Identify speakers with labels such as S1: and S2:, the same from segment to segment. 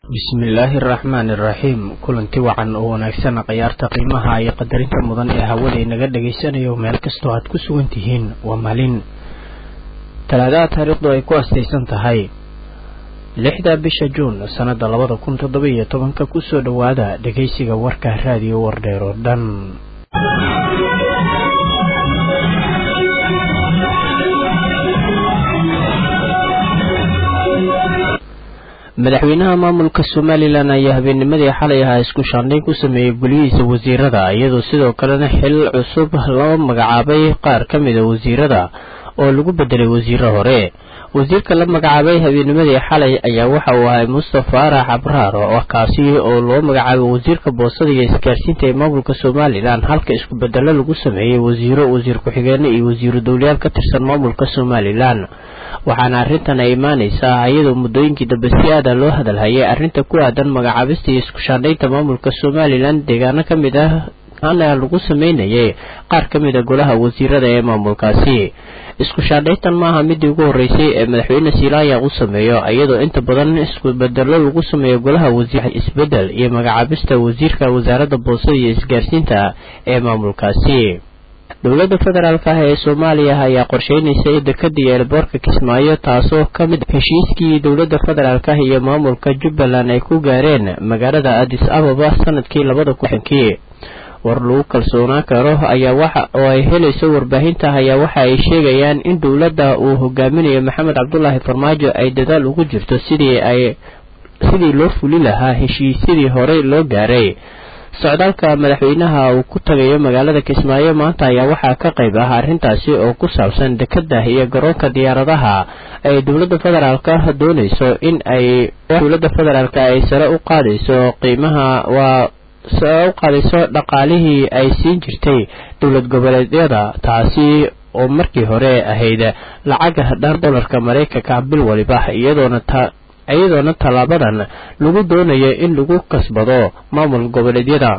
S1: bismillaahi araxmaani iraxiim kulanti wacan oo wanaagsan khiyaarta qiimaha iyo qadarinta mudan ee hawada inaga dhagaysanayo meel kastoo aad ku sugan tihiin waa maalin talaadaha taariikhdu ay ku astaysan tahay lixda bisha juun sannada labada kun toddoba iyo tobanka kusoo dhowaada dhegaysiga warka raadiyo wardheer oo dhan madaxweynaha maamulka somalilan ayaa habeennimadii xalay ahaa isku shaandhayn ku sameeyey golihiisa wasiirada iyadoo sidoo kalena xil cusub loo magacaabay qaar ka mida wasiirada oo lagu bedelay wasiiro hore wasiirka la magacaabay habeennimadii xalay ayaa waxa uu ahay mustafa arax abraar oo kaasi oo loo magacaabay wasiirka boosada iyo isgaarsiinta ee maamulka somalilan halka isku bedelo lagu sameeyey wasiiro wasiir ku-xigeene iyo wasiiru dowlayaal ka tirsan maamulka somalilan waxaana arrintan ay imaanaysaa iyadoo muddooyinkii dambe si aada loo hadalhayay arrinta ku aadan magacaabista iyo isku shaandhaynta maamulka somalilan deegaano ka mid ah ana lagu sameynayay qaar ka mid a golaha wasiirada ee maamulkaasi isku shaandhayntan maaha midii ugu horreysay ee madaxweyne silaaya u sameeyo iyadoo inta badan isku bedelo lagu sameeyo golaha wasiir isbedel iyo magacaabista wasiirka wasaaradda boosada iyo isgaarsiinta ee maamulkaasi dowladda federaalk ah ee soomaaliya ayaa qorsheynaysa dekada iyo elboorka kismaayo taasoo ka mid heshiiskii dowladda federaalk ah iyo maamulka jubbaland ay ku gaareen magaalada adis ababa sanadkii labada kuxankii war lagu kalsoonaan karo ayaa waxa oo ay helayso warbaahinta ayaa waxa ay sheegayaan in dowladda uu hogaaminayo maxamed cabdulaahi farmaajo ay dadaal ugu jirto sidii ay sidii loo fuli lahaa heshiisyadii horey loo gaaray socdaalka madaxweynaha uu ku tagayo magaalada kismaayo maanta ayaa waxaa ka qayb ah arrintaasi oo ku saabsan dekada iyo garoonka diyaaradaha ay dowladda federaalk doonayso in ay dowladda federaalk ay sare u qaadayso qiimaha waa sare u qaadayso dhaqaalihii ay siin jirtay dowlad goboleedyada taasi oo markii hore ahayd lacaga dhan dolarka maraykanka bil waliba iyadoona iyadoona tallaabadan lagu doonayo in lagu kasbado maamul goboleedyada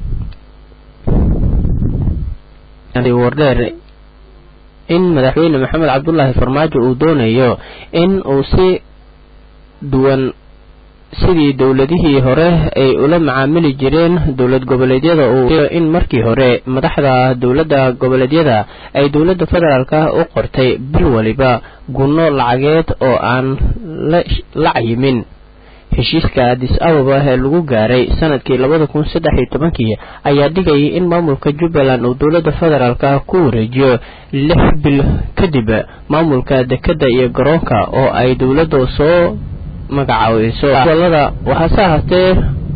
S1: wardheer in madaxweyne maxamed cabdulaahi farmaajo uu doonayo in uu si duwan sidii dowladihii hore ay ula macaamili jireen dowlad goboleedyada uu in markii hore madaxda dowladda goboleedyada ay dowladda federaalk u qortay bil waliba gunno lacageed oo aan la cayimin heshiiska adis ababa ee lagu gaaray sanadkii labada kun saddex iyo tobankii ayaa dhigayay in maamulka jubbaland uu dowladda federaalk ku wareejiyo lix bil kadib maamulka dekadda iyo garoonka oo ay dowladda soo magacaabayso gobolada waxaase ahaatee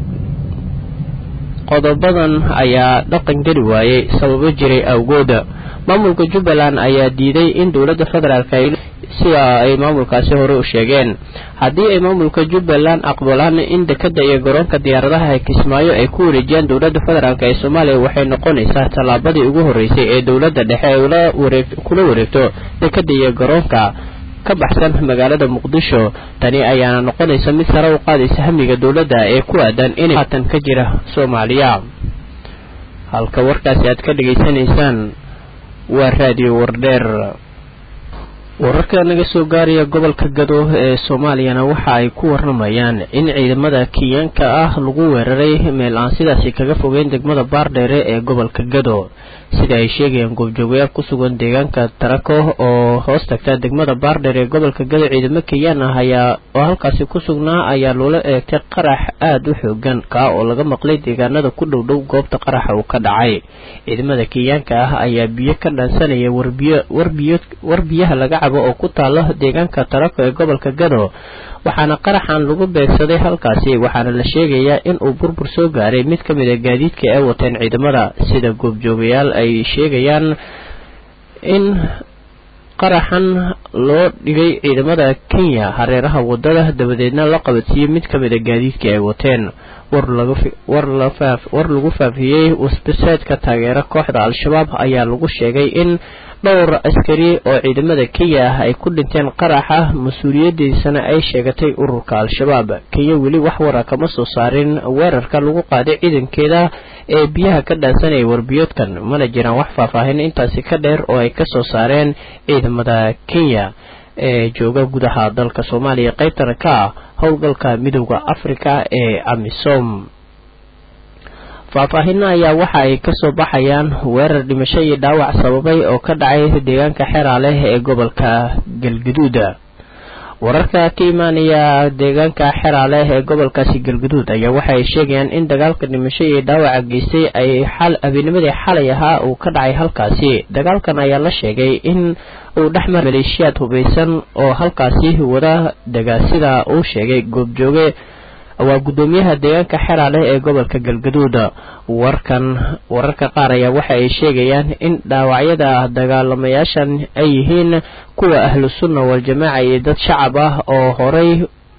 S1: qodobadan ayaa dhaqan geli waayey sababo jiray awgooda maamulka jubbaland ayaa diiday in dowladda federaalk sida ay maamulkaasi hore u sheegeen haddii ay maamulka jubbaland aqbalaan in dekada iyo garoonka diyaaradaha ee kismaayo ay ku wareejiyaan dowladda federaalk ee soomaaliya waxay noqonaysaa tallaabadii ugu horreysay ee dowladda dhexe ay kula wareegto dekada iyo garoonka ka baxsan magaalada muqdisho tani ayaana noqonaysa mid sare u qaadaysa hamiga dowladda ee ku aadan inay haatan ka jira soomaaliya halka warkaasi aad ka dhegaysanaysaan waa raadiyo wardheer wararka naga soo gaaraya gobolka gado ee soomaaliyana waxa ay ku warramayaan in ciidamada kiyaanka ah lagu weeraray meel aan sidaasi kaga fogeyn degmada baardheere ee gobolka gado sida ay sheegayaan goobjoogayaal ku sugan deegaanka tarako oo hoos tagta degmada baardheer ee gobolka gado ciidamo keyaan ah ayaa oo halkaasi ku sugnaa ayaa loola eegtay qarax aada u xoogan kaa oo laga maqlay deegaanada ku dhow dhow goobta qaraxa uu ka dhacay ciidamada kenyaanka ah ayaa biyo ka dhansanaya warbiyo warbiyo war biyaha laga cabo oo ku taalo deegaanka tarako ee gobolka gado waxaana qaraxan lagu beegsaday halkaasi waxaana la sheegayaa in uu burbur soo gaaray mid ka mid a gaadiidka ay wateen ciidamada sida goobjoogayaal ay sheegayaan in qaraxan loo dhigay ciidamada kenya hareeraha wadada dabadeedna la qabadsiiyey mid ka mid a gaadiidkii ay wateen war lagu faafiyey wasbasaadka taageera kooxda al-shabaab ayaa lagu sheegay in dhowr askari oo ciidamada kenya ah ay ku dhinteen qaraxa mas-uuliyadiisana ay sheegatay ururka al-shabaab kenya weli wax wara kama soo saarin weerarka lagu qaaday ciidankeeda ee biyaha ka dhaansanaya warbiyoodkan mana jiraan wax faahfaahin intaasi ka dheer oo ay kasoo saareen ciidamada kenya ee jooga gudaha dalka soomaaliya qaybtana ka ah howlgalka midooda afrika ee amisom faahfaahinna ayaa waxa ay kasoo baxayaan weerar dhimasho iyo dhaawac sababay oo ka dhacay deegaanka xeraaleh ee gobolka galgaduud wararka ka imaanaya deegaanka xeraaleh ee gobolkaasi galgaduud ayaa waxa ay sheegayaan in dagaalka dhimasho iyo dhaawaca geystay ay xal habeennimadii xalay ahaa uu ka dhacay halkaasi dagaalkan ayaa la sheegay in uu dhexmar maleeshiyaad hubaysan oo halkaasi wada dega sida uu sheegay goobjooge waa guddoomiyaha deegaanka xeraaleh ee gobolka galgaduud warkan wararka qaar ayaa waxa ay sheegayaan in dhaawacyada dagaalamayaashan ay yihiin kuwa ahlu sunna wal-jamaaca iyo dad shacab ah oo horay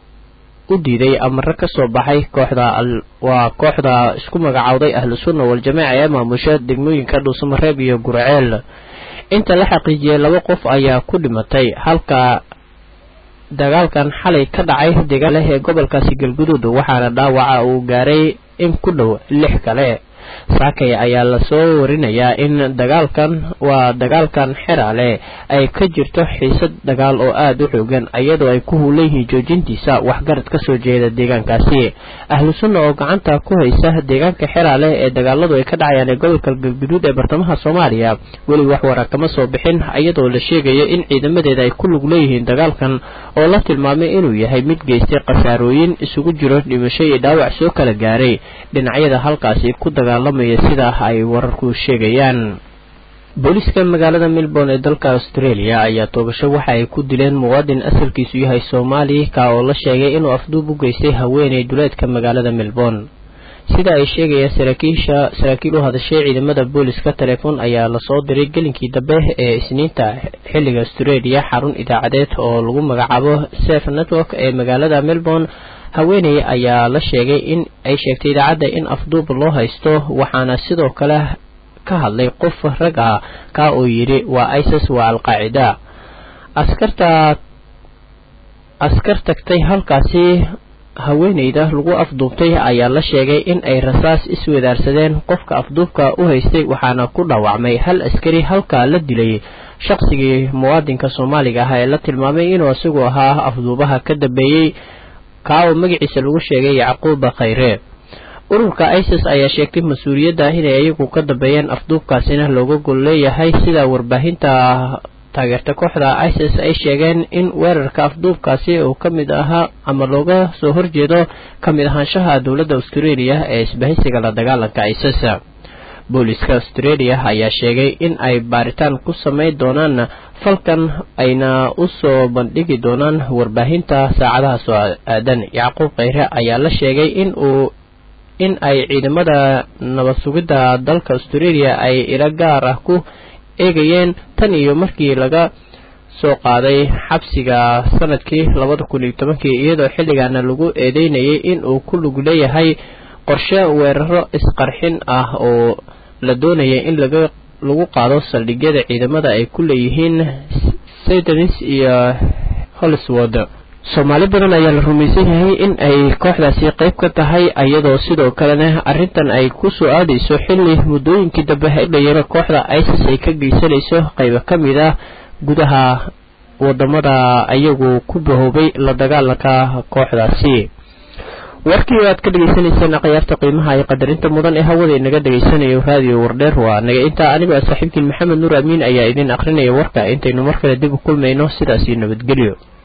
S1: u diiday amaro ka soo baxay kooxda waa kooxda isku magacowday ahlu sunna wal-jamaaca ee maamusha degmooyinka dhuusamareeb iyo gurceel inta la xaqiijiyay laba qof ayaa ku dhimatay halka dagaalkan xalay ka dhacay deegaanleh ee gobolkaasi galguduud waxaana dhaawaca uu gaaray in ku dhow lix kale saakay ayaa lasoo warinayaa in dagaalkan waa dagaalkan xeraale ay ka jirto xiisad dagaal oo aada u xoogan iyadoo ay ku huulan yihiin joojintiisa waxgarad ka soo jeeda deegaankaasi ahlu sunna oo gacanta ku haysa deegaanka xeraale ee dagaaladu ay ka dhacayaan ee gobolka galguduud ee bartamaha soomaaliya weli wax wara kama soo bixin iyadoo la sheegayo in ciidamadeeda ay ku lug leeyihiin dagaalkan oo la tilmaamay inuu yahay mid geystay khasaarooyin isugu jiro dhimasho iyo dhaawac soo kala gaaray dhinacyada halkaasi ku dagaalamaya sidaa ay wararku sheegayaan booliiska magaalada melbourne ee dalka australia ayaa toogasho waxa ay ku dileen muwaadin asalkiisu yahay soomaali ka oo la sheegay inuu afduub u geystay haweeney duleedka magaalada melbourne sida ay sheegayaan saraakiisha saraakiil u hadashay ciidamada booliska telefoon ayaa lasoo diray gelinkii dambe ee isniinta xilliga australia xarun idaacadeed oo lagu magacaabo sef network ee magaalada melbourne haweeney ayaa la sheegay in ay sheegtay idaacadda in afduub loo haysto waxaana sidoo kale ka hadlay qof rag ah ka oo yidhi waa isis waa al-qaacida askarta askar tagtay halkaasi haweeneyda lagu afduubtay ayaa la sheegay in ay rasaas iswadaarsadeen qofka afduubka u haystay waxaana ku dhaawacmay hal askari halkaa la dilay shaqsigii muwaadinka soomaaliga ah ee la tilmaamay inuu isagu ahaa afduubaha ka dambeeyey kaa oo magaciisa lagu sheegay yacquuba khayre ururka isis ayaa sheegtay mas-uuliyadda inay iyagu ka dambeeyeen afduubkaasina looga gol leeyahay sida warbaahinta taageerta kooxda isis ay sheegeen in weerarka afduubkaasi uu ka mid ahaa ama looga soo horjeedo ka mid ahaanshaha dowladda australia ee isbahaysiga la dagaalanka isis booliska australia ayaa sheegay in ay baaritaan ku samayn doonaan falkan ayna u soo bandhigi doonaan warbaahinta saacadaha soo aadan yacquub khayre ayaa la sheegay in uu in ay ciidamada nabad sugidda dalka australia ay ilo gaar ah ku eegayeen tan iyo markii laga soo qaaday xabsiga sanadkii labada kun iyo tobankii iyadoo xilligaana lagu eedeynayay in uu ku lug leeyahay qorshe weeraro isqarxin ah oo la doonaya in laga lagu qaado saldhigyada ciidamada ay ku leeyihiin saydanis iyo holswood soomaali badan ayaa la rumaysan yahay in ay kooxdaasi qayb ka tahay iyadoo sidoo kalena arrintan ay ku soo aadayso xilli muddooyinkii dambe dhayaro kooxda isis ay ka geysanayso qaybo ka mid ah gudaha wadamada ayagu ku bahoobay la dagaalanka kooxdaasi warkii aad ka dhegaysanayseen akhyaarta qiimaha iyo qadarinta mudan ee hawada inaga dhegaysanayo raadiyo wardheer waa naga intaa aniga saaxiibkiin maxamed nuur amiin ayaa idin akrinaya warka intaynu mar kale dib u kulmayno sidaas iyo nabadgelyo